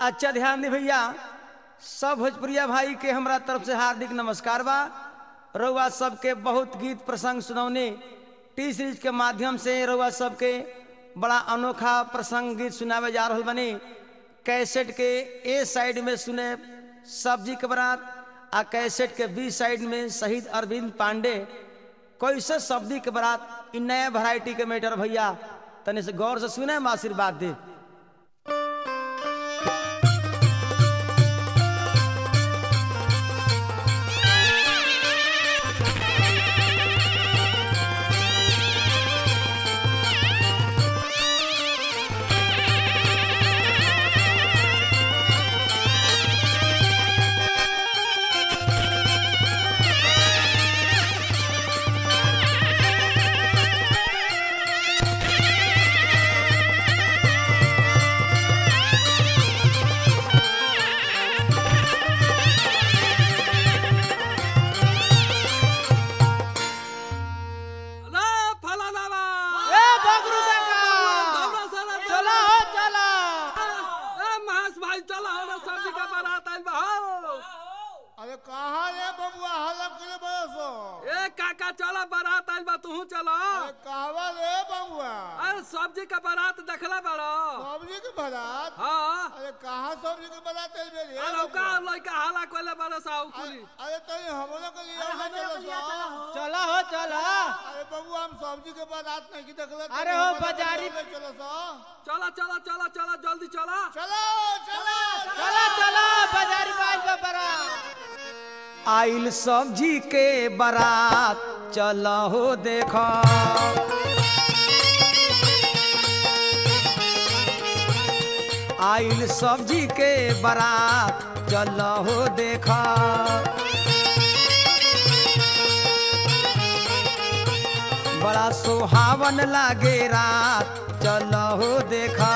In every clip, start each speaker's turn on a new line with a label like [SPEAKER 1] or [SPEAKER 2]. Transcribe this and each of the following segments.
[SPEAKER 1] अच्छा ध्यान दे भैया सब भोजपुरिया भाई के हमरा तरफ से हार्दिक नमस्कार बा रउआ सबके बहुत गीत प्रसंग सुनौने टी सीरीज के माध्यम से रउआ सबके बड़ा अनोखा प्रसंग गीत सुनावे जा रहल बनी कैसेट के ए साइड में सुने सब्जी के बरात आ कैसेट के बी साइड में शहीद अरविंद पांडे कैसे सब्जी के बरात इ नया वैरायटी के मैटर भैया तने से गौर से सुने हम आशीर्वाद दे
[SPEAKER 2] ला फलानावा
[SPEAKER 3] ए बगरू काका
[SPEAKER 2] दौड़ा साला
[SPEAKER 3] चला हो चला
[SPEAKER 2] ए महेश भाई चला हो सब्जी का बारात आइल बा हो
[SPEAKER 3] अरे कहाँ रे बबुआ हल्ला करे बरसो
[SPEAKER 2] ए काका चला बारात आइल बा तू चला
[SPEAKER 3] अरे कहवा रे बबुआ
[SPEAKER 2] अरे सब्जी का बारात देखला बड़ो
[SPEAKER 3] सब्जी के बारात
[SPEAKER 2] हाँ
[SPEAKER 3] अरे कहाँ सब्जी के बारात चल बेरी
[SPEAKER 2] अरे लौका लौका हाला कोले बड़ो साउ कुली
[SPEAKER 3] अरे तनी हमरो के लिए ना चलो सो
[SPEAKER 4] चला हो चला
[SPEAKER 3] अरे बबुआ हम सब्जी के बारात नहीं की देखले
[SPEAKER 4] अरे हो बाजारी
[SPEAKER 3] चलो सो
[SPEAKER 2] चला चला चला चला जल्दी चला
[SPEAKER 3] चलो चलो
[SPEAKER 4] चला चला बाजारी बाज बरा
[SPEAKER 1] आइल सब्जी के बारात चल हो देख आइल सब्जी के बारात चल हो देख बड़ा सुहावन लागे रात चल हो देखा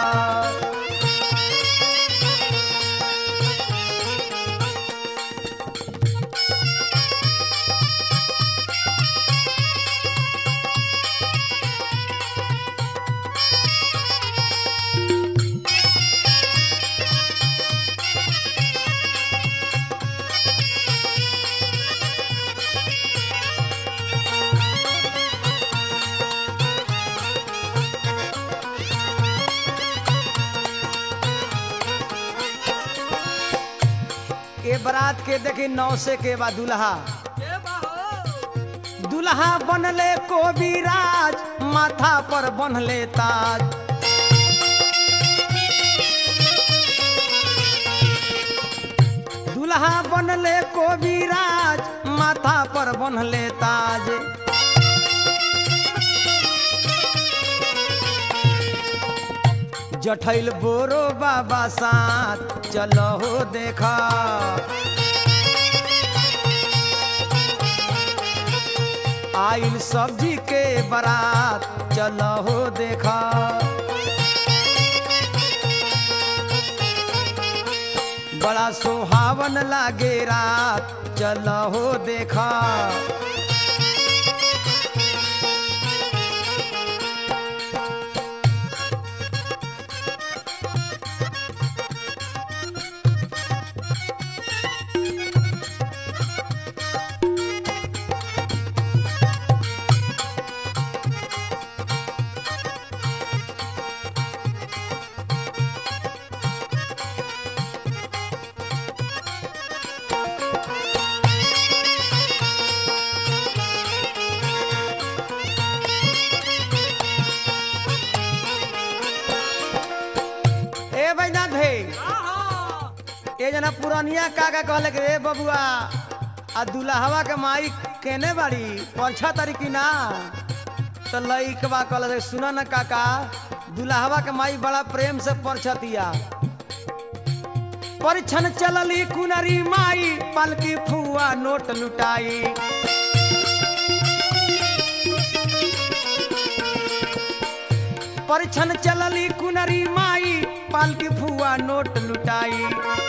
[SPEAKER 1] के बारात के देखी नौ से के बा दुल्हा
[SPEAKER 2] ए बा हो
[SPEAKER 1] दुल्हा बनले कोबिराज माथा पर बनले ताज दुल्हा बनले कोबिराज माथा पर बनले ताज जठैल बोरो बाबा साथ चलो हो देखा आइल सब्जी के बारात चल हो देखा बड़ा सुहावन लागे रात चल हो देखा ए बैनाथ भाई
[SPEAKER 2] आहा
[SPEAKER 1] ए जना पुरानिया काका कहले के रे बबुआ आ दुल्हवा के माई केने बाड़ी परछा तारी की ना तो लइकवा कहले सुन न काका दुल्हवा के माई बड़ा प्रेम से परछतिया परिछन चलली कुनरी माई पलकी फुआ नोट लुटाई परिछन चलली कुनरी माई पालकी फुआ नोट लुटाई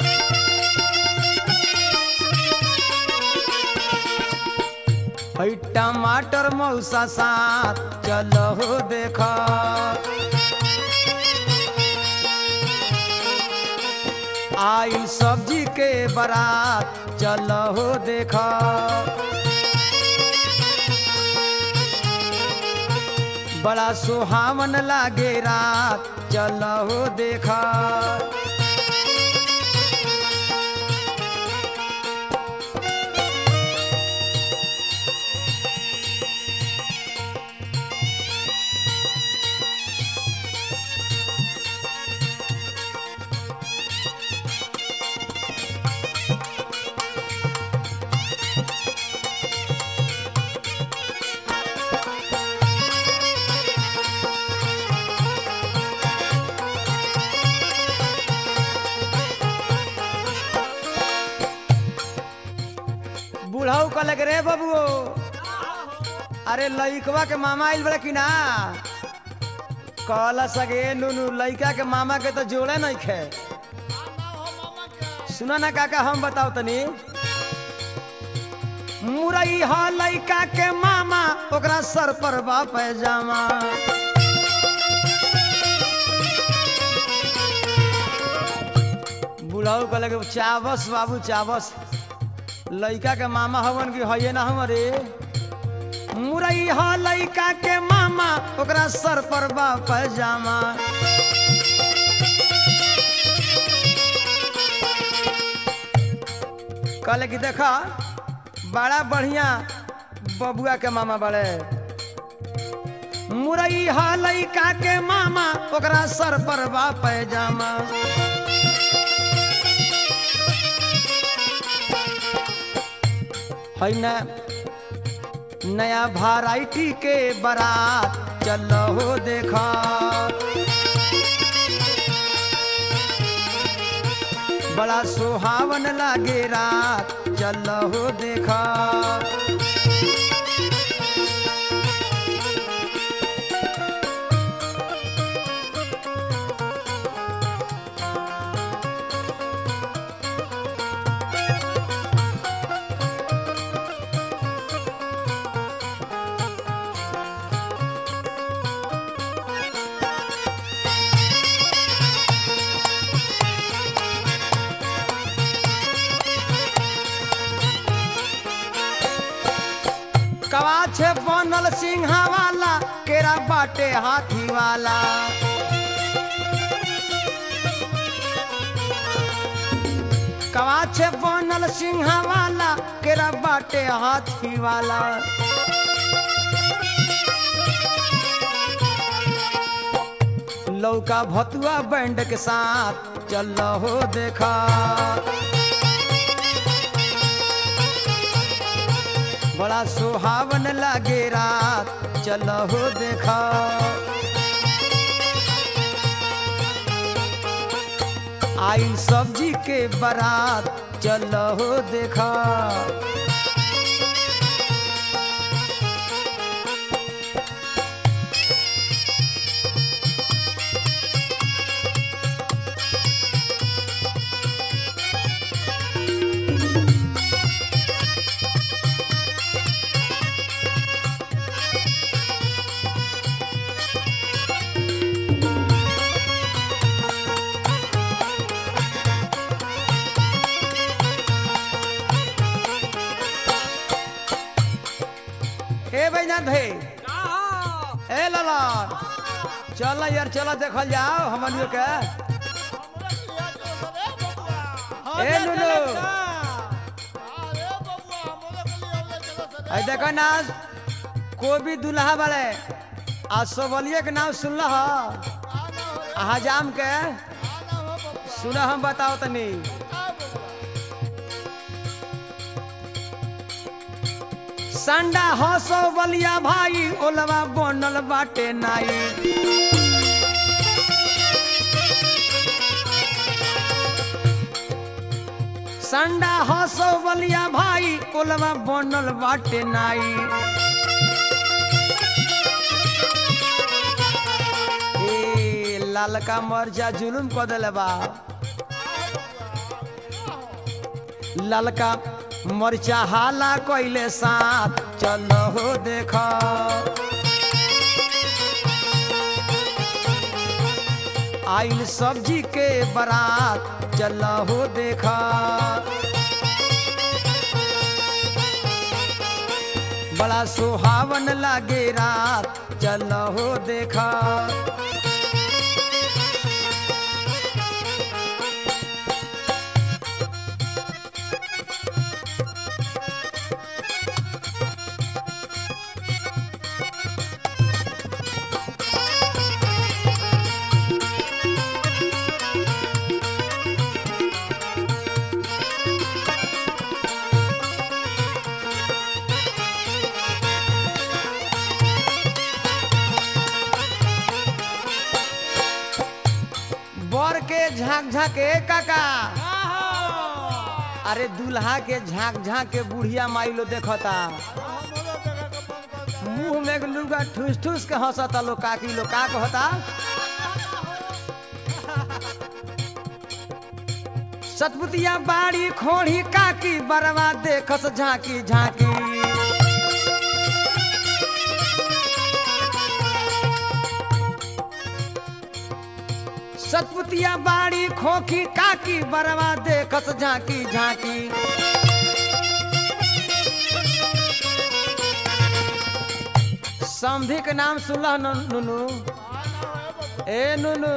[SPEAKER 1] है टमाटर मौसा साथ चलो हो देखा आई सब्जी के बारात चल हो देखा बड़ा सुहावन लागे रात चल हो देखा बुढ़ऊ का लग रे बबुओ अरे लइकवा के मामा आइल बड़ा कि ना कहला सगे नुनु लइका के मामा के तो जोड़े नहीं खे सुना ना काका हम बताओ तनी मुरई ह लइका के मामा ओकरा सर पर बा पैजामा बुढ़ऊ का लगे चावस बाबू चावस लइका के मामा हवन की हये ना हमरे मुरई ह लइका के मामा ओकरा सर पर बा पैजामा कहले कि देखा बड़ा बढ़िया बबुआ के मामा बड़े मुरई ह लइका के मामा ओकरा सर पर बा पैजामा है ना नया वैरायटी के बारात चल हो देखा बड़ा सुहावन लागे रात चल हो देखा कवाछ बनल सिंहा वाला केरा बाटे हाथी वाला कवाछ बनल सिंहा वाला केरा बाटे हाथी वाला लौका भतुआ बैंड के साथ चल हो देखा बड़ा सुहावन लागे रात चल हो देखा आई सब्जी के बारात चल हो देखा ए बैनाथ भाई
[SPEAKER 2] का हो?
[SPEAKER 1] ए लाला चल यार चल देखल जाओ हमनियो के ए नुनु आई देखो ना कोबी दुल्हा वाले आ सोबलिए के नाम सुनल ह हजाम के सुना हम बताओ तनी संडा हसो बलिया भाई ओलवा बनल बाटे नाई संडा हसो बलिया भाई ओलवा बनल बाटे नाई ए लालका मरजा जुलुम क देले बा ललका मरचा हाला कइले साथ चल हो देखा आइल सब्जी के बारात चल हो देखा बड़ा सुहावन लागे रात चल हो देखा बर के झांक झांक ए काका अरे दूल्हा के झांक झांक के बुढ़िया माई लो देखता मुंह में के लुगा ठूस ठूस के हंसता लो काकी लो का कहता सतपुतिया बाड़ी खोड़ी काकी बरवा देखस झांकी झांकी सतपुतिया बाड़ी खोखी काकी बरवा देखस झांकी झांकी समधी के नाम सुनल न- नुनू ए नुनू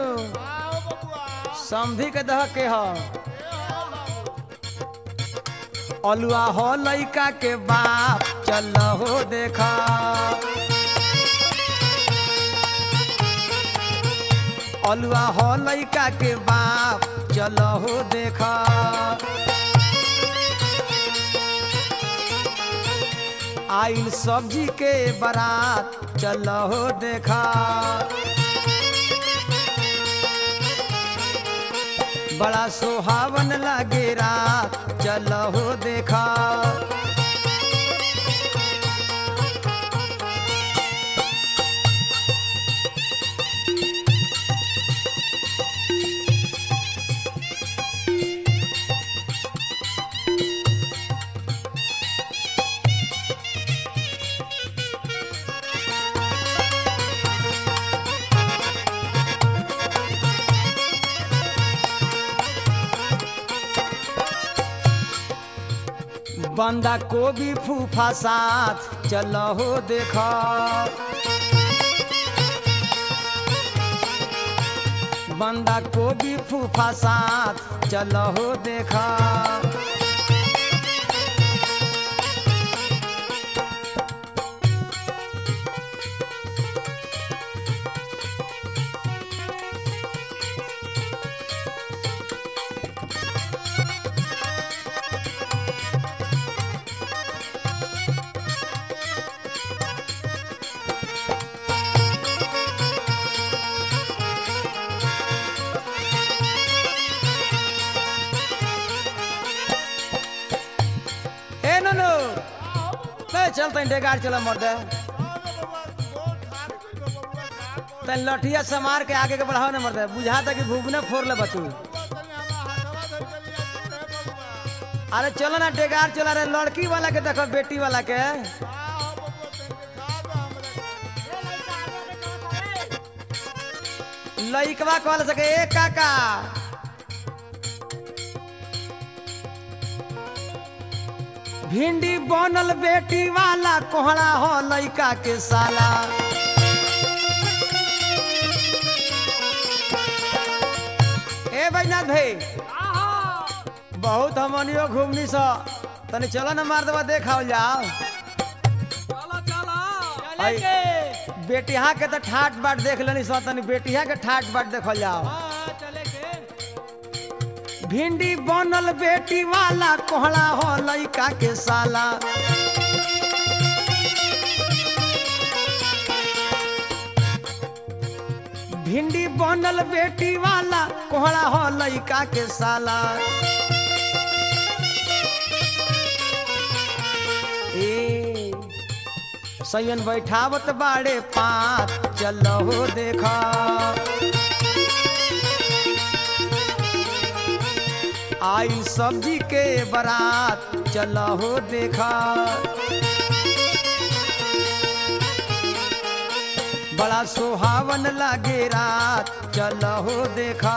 [SPEAKER 1] समधी के दह के ह अलुआ हो लइका के बाप चल हो देखा अलुआ हो लइका के बाप चल हो देखा आइल सब्जी के बारात चल हो देखा बड़ा सुहावन लागे रात चल हो देखा बंदा कोबी फूफा साथ चल हो देखा बंदा कोबी फूफा साथ चल हो देखा ए नो ले चल तैं डेगार चल मर्दे तैं लठिया समार के आगे के बढ़ाओ न मर्दे बुझा था कि भूगने फोड़ ले बतू अरे चलो ना डेगार चला रे लड़की वाला के देखो बेटी वाला के लइकवा कहल सके ए काका भिंडी बनल बेटी वाला कोहड़ा हो लइका के साला ए बैनाथ भाई बहुत हमनियो घूमनी स तनी चलो ना मार दबा देखाओ जाओ
[SPEAKER 2] चलो चलो
[SPEAKER 1] आई। बेटिया के तो ठाट बाट देख लेनी स तनी बेटिया के ठाट बाट देखल जाओ
[SPEAKER 4] हाँ, चले के
[SPEAKER 1] भिंडी बनल बेटी वाला कोहड़ा हो लइका के साला भिंडी बनल बेटी वाला कोहड़ा हो लइका के साला ए सैयन बैठावत बाड़े पात चल हो देखा आई सब्जी के बारात चल हो देखा बड़ा सुहावन लागे रात चलो हो देखा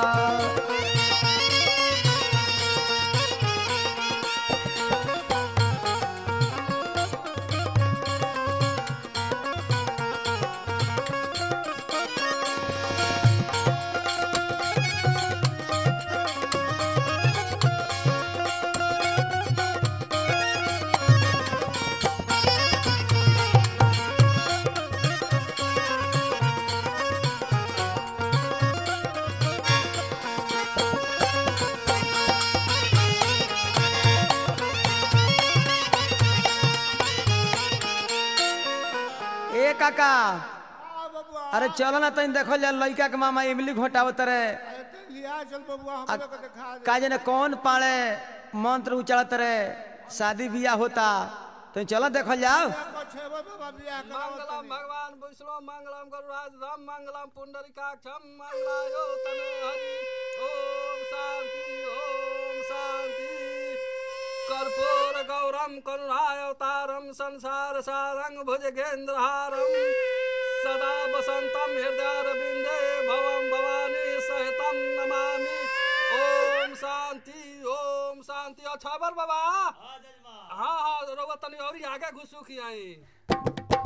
[SPEAKER 1] ए काका
[SPEAKER 3] हाँ बबुआ
[SPEAKER 1] अरे चलो ना तनी देखल जा लड़का के मामा इमली घोटावत रहे
[SPEAKER 3] अरे तो लिया चल बबुआ हम लोग को दिखा दे
[SPEAKER 1] का जाने कौन पाड़े मंत्र उचारत रहे शादी बियाह होता तो चलो देखल जाओ
[SPEAKER 3] को छेबो बाबा बियाह करावत
[SPEAKER 2] मंगलम
[SPEAKER 3] तनी।
[SPEAKER 2] भगवान विष्णु मंगलम गरुराज धम मंगलम पुंडरीकाक्षम मंगलायो तने हरि ओम शांति ओम शांति कर्पूर गौरम करुणावतारम संसार सारंग भुजगेंद्रहारम सदा वसंतम हृदयारविंदे भवम भवानी सहितम नमामि ओम शांति ओम शांति अच्छा बर बाबा हाँ हाँ रोबो तनी और आगे घुसू की आई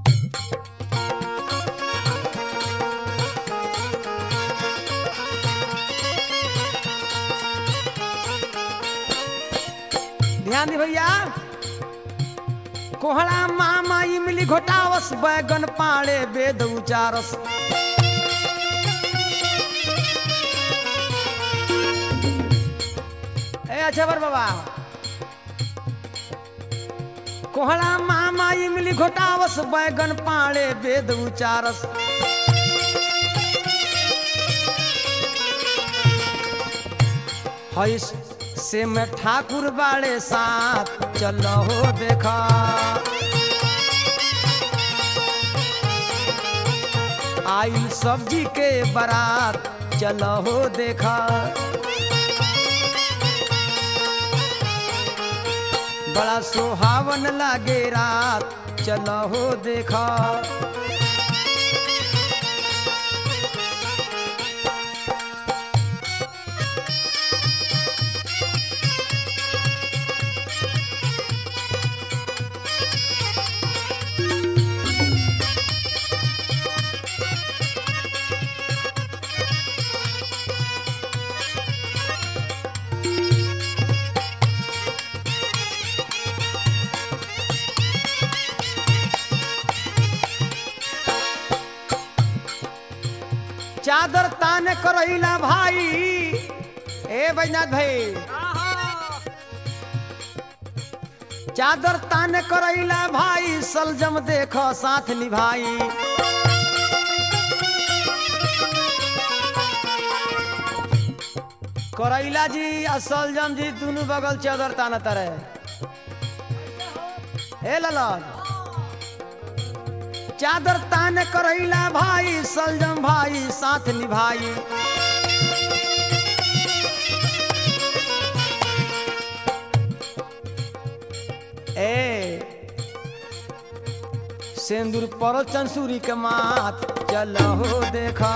[SPEAKER 1] ध्यान दी भैया कोहड़ा मामा इमली घोटावस बैगन पाड़े वेद उचारस ए अच्छा बर बाबा कोहड़ा मामा इमली घोटावस बैगन पाड़े वेद उचारस हईस से में ठाकुर बाड़े साथ चलो हो देखा आई सब्जी के बारात चलो हो देखा बड़ा सुहावन लागे रात चलो हो देखा चादर तान करैला भाई ए बैजनाथ भाई चादर तान करैला भाई सलजम देख साथ निभाई करैला जी आ सलजम जी दोनों बगल चादर तान तरे ए ललन चादर तान करैला भाई सलजम भाई साथ निभाई ए सिंदूर पर चंसूरी के माथ चलो हो देखा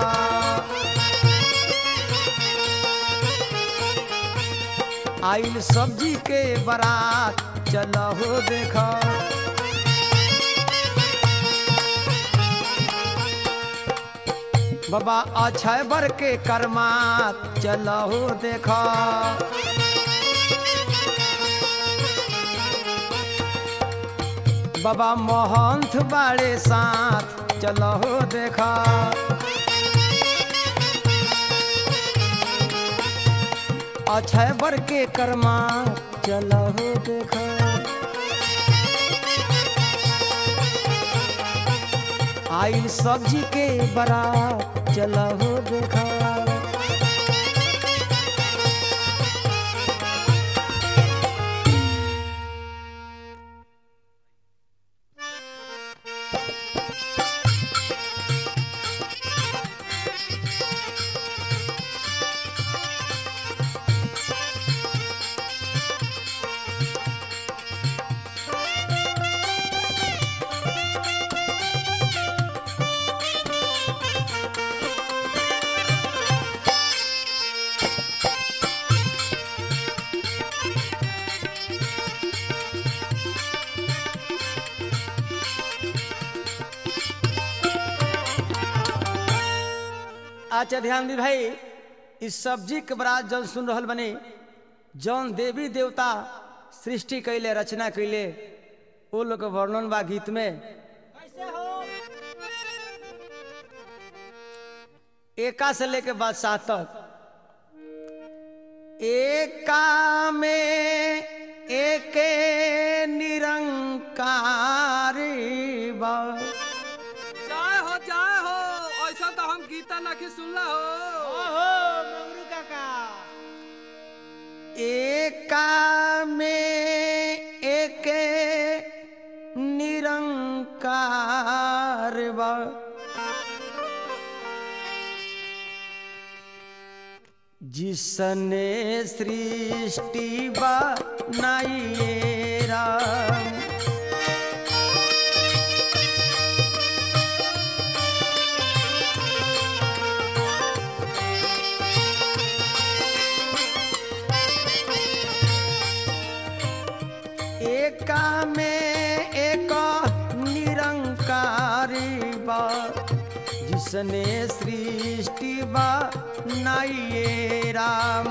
[SPEAKER 1] आइल सब्जी के बारात चलो हो देखा बाबा अक्षय बर के कर्मात चलो हो देखा बाबा महंत बाड़े साथ चलो हो देखा अक्षय बर के कर्मा चलो हो देखा आइल सब्जी के बरा चलो हो देखा अच्छा ध्यान दी भाई इस सब्जी के बरात जौन सुन रहल बने जौन देवी देवता सृष्टि कैले रचना कैले वो लोग के वर्णन बा गीत में
[SPEAKER 4] कैसे हो
[SPEAKER 1] एका से लेके बाद सात तक एका में एके निरंकारी बा
[SPEAKER 2] जाए हो जाए हो ऐसा तो हम गीता नहीं सुनला हो
[SPEAKER 4] ओहो मंगरू काका
[SPEAKER 1] एका में एके निरंकार बा जिसने सृष्टि बनाई ये राम एका में एक निरंकारी बा जिसने सृष्टि बनाई ये राम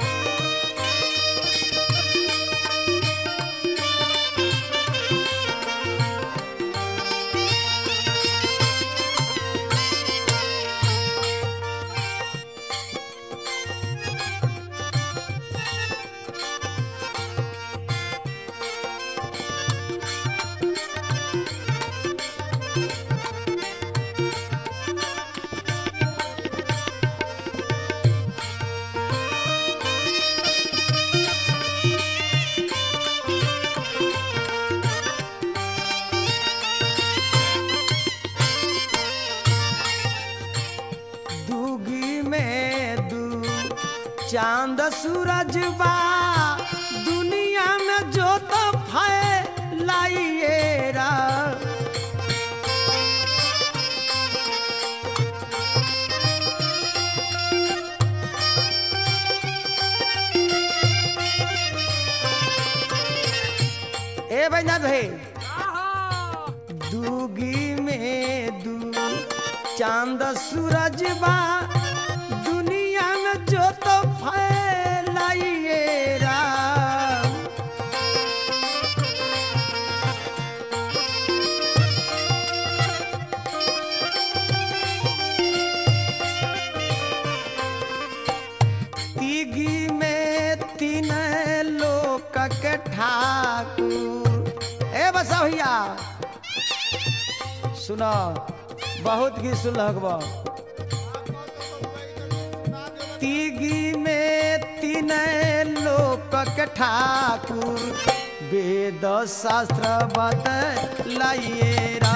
[SPEAKER 1] दूगी में दू चांद सूरज बा दुनिया में जो तो फैलाइए रा ए भैया भाई
[SPEAKER 2] आहा,
[SPEAKER 1] दूगी में दू चांद सूरज बा दुनिया में जो तो फैलाइए राम तीगी में तीन लोक के ठाकुर ए बसा भैया सुनो बहुत गीत सुन लगबो तीगी में तीन लोक के ठाकुर वेद शास्त्र बतलाइए रा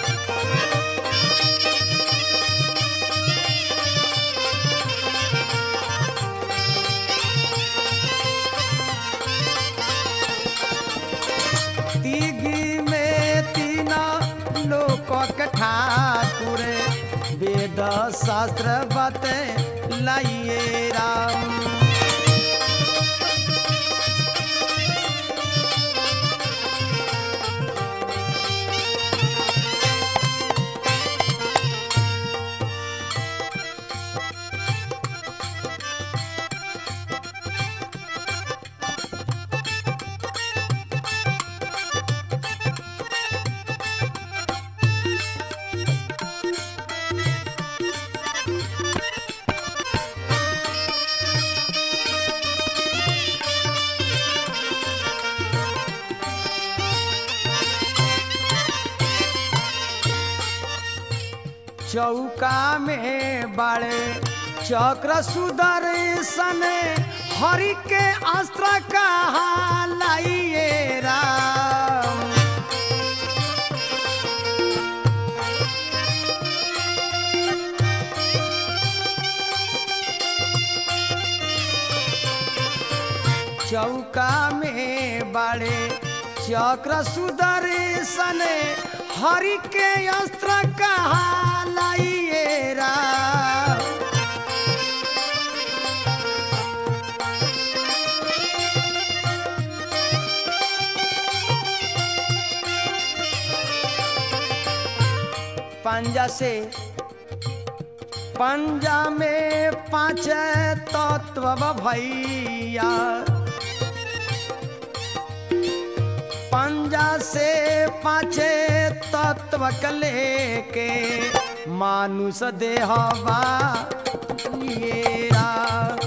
[SPEAKER 1] तीगी में तीना लोक के ठाकुर वेद शास्त्र बते लाइए राम चौका में बड़े चक्र सुदर्शन हरि के अस्त्र कहा लाइए राम चौका में बड़े चक्र सुदर्शन हरि के अस्त्र कहा लाइए राम पंजा से पंजा में पांच तत्व भैया पंजा से पांचे तत्व के लेके मानुष देहवा येरा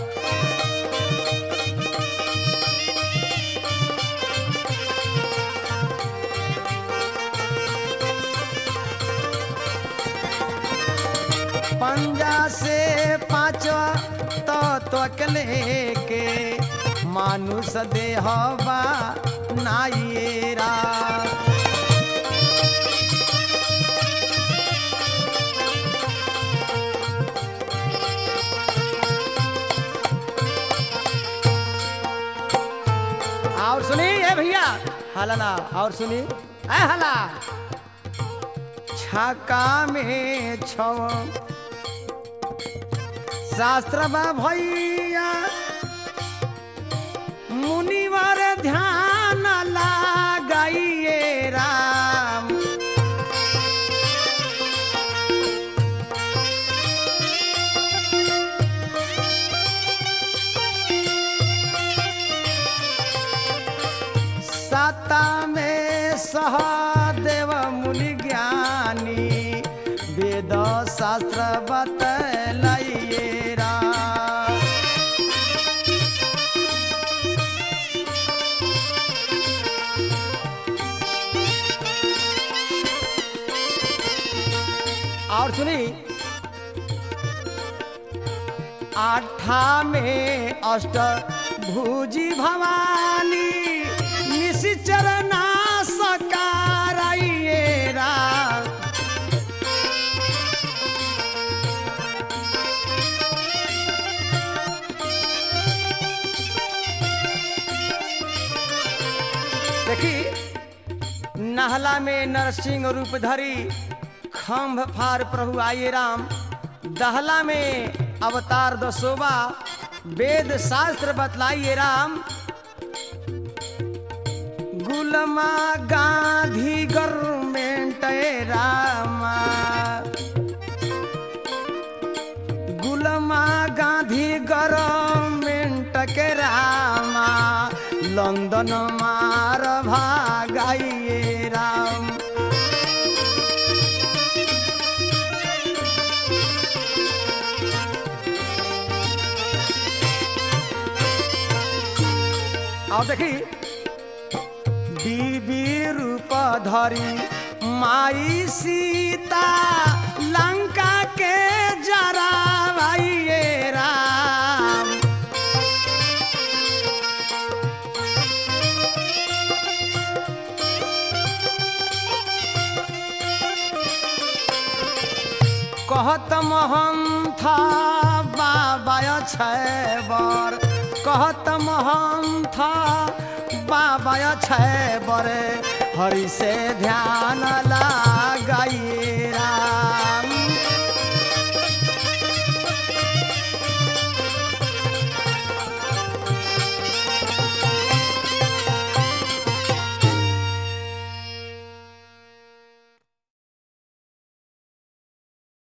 [SPEAKER 1] पंजा से पांचवा तत्व के लेके मानुष देहवा नायरा और सुनी ए भैया हला ना और सुनी ए हला छका में छव शास्त्र बा भैया मुनिवर ध्यान लगाइए राम सता में सहदेव मुनि ज्ञानी वेद शास्त्र बतलाइए राम और सुनी आठा में अष्ट भुजी भवानी निश्चरना सकाराइए राम देखी नहला में नरसिंह रूप धरी खम्भ फार प्रभु आये राम दहला में अवतार दसोबा वेद शास्त्र बतलाइए राम गुलमा गांधी गवर्नमेंट रामा गुलमा गांधी गवर्नमेंट के रामा लंदन मार भागाइए राम और देखी बीबी रूप धरी माई सीता लंका के जरा राम कहत महंथ बाबा छैबर कहत महंथ बाबा छैबर हरि से ध्यान